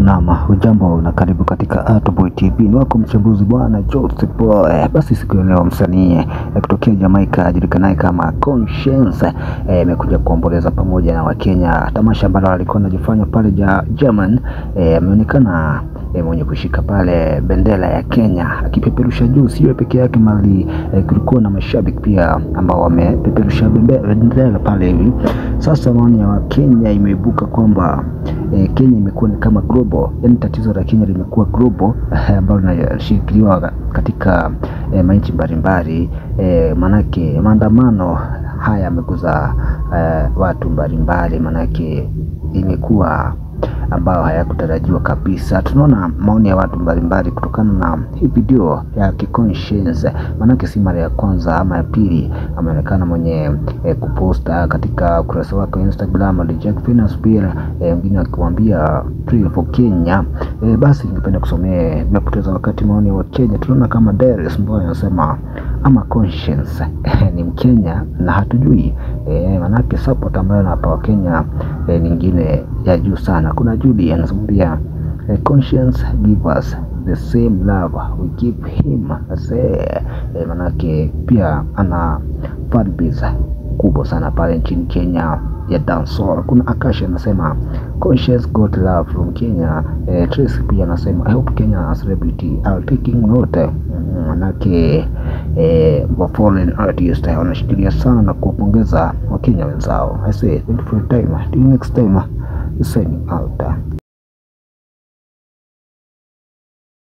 Naam, hujambo na karibu katika Artboy TV. Ni wako mchambuzi bwana Joseph Boy. Basi siku ya leo msanii eh, kutokea Jamaica ajulikanaye kama Conscience amekuja eh, kuomboleza pamoja na Wakenya tamasha ambalo alikuwa anajifanya pale ja, German eh, ameonekana eh, mwenye kushika pale bendera ya Kenya akipeperusha juu, sio peke yake mali eh, kulikuwa na mashabiki pia ambao wamepeperusha bendera pale hivi. Sasa maoni ya Wakenya imeibuka kwamba eh, Kenya imekuwa ni kama global, yani tatizo la Kenya limekuwa global ambalo linashikiliwa katika eh, manchi mbalimbali eh, manake maandamano haya yameguza eh, watu mbalimbali, manake imekuwa ambayo hayakutarajiwa kabisa. Tunaona maoni ya watu mbalimbali kutokana na hii video ya Conscience, maanake si mara ya kwanza ama ya pili ameonekana mwenye eh, kuposta katika ukurasa wake wa Instagram Jack Venus pia wengine eh, akimwambia pray for Kenya. Eh, basi ningependa kusomea bila kupoteza wakati maoni wa Kenya. Tunaona kama Darius Mboya anasema ama Conscience ni Mkenya na hatujui eh, manake support ambayo anapa Wakenya eh, nyingine ya juu sana. Kuna Judy anazungumzia eh, Conscience give us the same love we give him say eh, manake pia ana fan base kubwa sana pale nchini Kenya ya dancehall. Kuna Akashi anasema Conscience got love from Kenya. Eh, Tracy pia anasema I hope Kenya celebrity are taking note manake eh, wa foreign artist wanashikilia sana na kuwapongeza Wakenya wenzao. I say thank you for your time. Till next time, signing out.